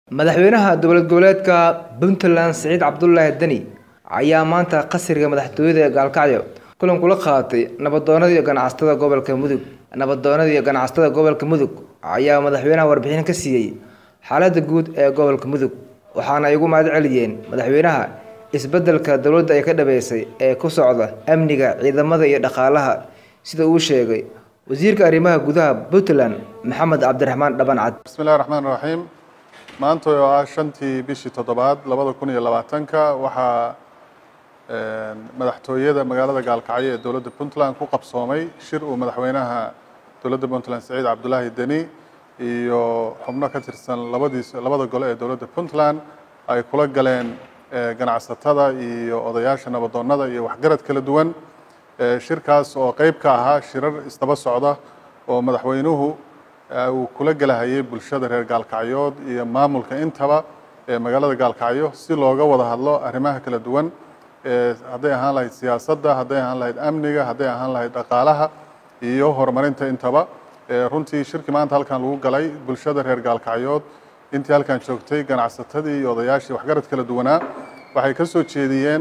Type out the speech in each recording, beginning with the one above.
madaxweynaha dowlad goboleedka puntland siciid cabdulaahi deni ayaa maanta qasriga madaxtooyada ee gaalkacyo kulan kula qaadatay nabadoonada iyo ganacsatada gobolka mudug nabadoonada iyo ganacsatada gobolka mudug ayaa madaxweynaha warbixin ka siiyey xaalada guud ee gobolka mudug waxaana ay ugu mahad celiyeen madaxweynaha isbedelka dowladda ay ka dhabeysay ee ku socda amniga ciidamada iyo dhaqaalaha sida uu sheegay wasiirka arrimaha gudaha puntland maxamed cabdiraxmaan dhaban cad bismillahi raxmaan raxiim maanta oo ah shantii bishii toddobaad labada kun iyo labaatanka waxaa madaxtooyada magaalada gaalkacyo ee dowladda puntland ku qabsoomay shir uu madaxweynaha dowladda puntland siciid cabdulaahi deni iyo xubno ka tirsan labadiis labada gole ee dowladda puntland ay kula galeen ganacsatada iyo odayaasha nabadoonnada iyo waxgarad kala duwan shirkaas oo qeyb ka ahaa shirar isdaba socda oo madaxweynuhu uu kula gelahayay bulshada reer gaalkacyood iyo maamulka intaba ee magaalada gaalkacyo si looga wada hadlo arrimaha kala duwan hadday ahaan lahayd siyaasadda hadday ahaan lahayd amniga hadday ahaan lahayd dhaqaalaha iyo horumarinta intaba runtii shirkii maanta halkan lagu galay bulshada reer gaalkacyood intii halkan joogtay ganacsatadii iyo odayaashii waxgarad kala duwanaa waxay ka soo jeediyeen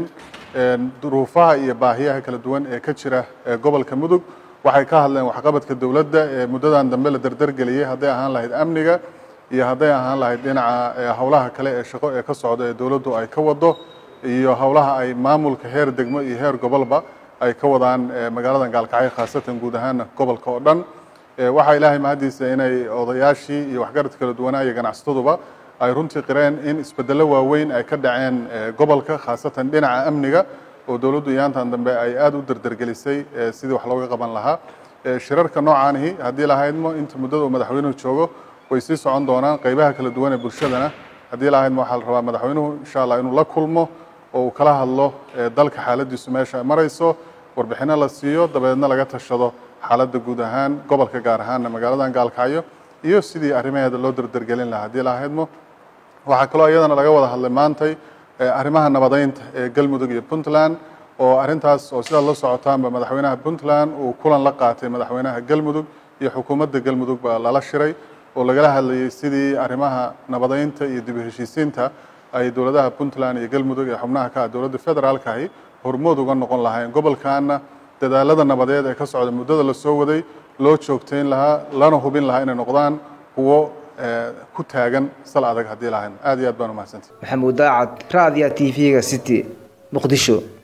duruufaha iyo baahiyaha kala duwan ee ka jira gobolka mudug waxay ka hadleen waxqabadka dowladda ee muddadan dambe la dardargeliyey hadday ahaan lahayd amniga iyo hadday ahaan lahayd dhinaca howlaha kale ee shaqo ee ka socda ee dowladdu ay ka wado iyo howlaha ay maamulka heer degmo iyo heer gobolba ay ka wadaan magaaladan gaalkacyo khaasatan guud ahaana gobolka oo dhan waxaa ilaahay mahaddiisa inay odayaashii iyo waxgarad kala duwanaa iyo ganacsataduba ay runtii qireen in isbedello waaweyn ay ka dhaceen gobolka khaasatan dhinaca amniga oo dowladdu iyaantan dambe ay aada u dardargelisay sidii wax looga qaban lahaa shirarka noocaanihi haddii lahaydmo inta muddada uu madaxweynuhu joogo way sii socon doonaan qeybaha kala duwan ee bulshadana haddii lahaydmo waxaa la rabaa madaxweynuhu insha allah inuu la kulmo oo uu kala hadlo dalka xaaladiisu meesha ay marayso warbixino la siiyo dabeedna laga tashado xaaladda guud ahaan gobolka gaar ahaanna magaaladan gaalkacyo iyo sidii arrimaheeda loo dardargelin lahaa haddii lahaydmo waxaa kaloo iyadana laga wada hadlay maantay arrimaha nabadeynta ee galmudug iyo puntland oo arrintaas oo sidaad la socotaanba madaxweynaha puntland uu kulan la qaatay madaxweynaha galmudug iyo xukuumadda galmudug baa lala shiray oo lagala hadlayay sidii arrimaha nabadeynta iyo dib u heshiisiinta ay dowladaha puntland iyo galmudug ee xubnaha ka ah dowladda federaalkahi hormood uga noqon lahayn gobolkaana dadaalada nabadeed ee ka socda muddada la soo waday loo joogtayn lahaa lana hubin lahaa inay noqdaan kuwo ku taagan sal adag haddii lahayn aad iyo aad baan umahadsantahy maxamuud daacad raadiya t v-ga city muqdisho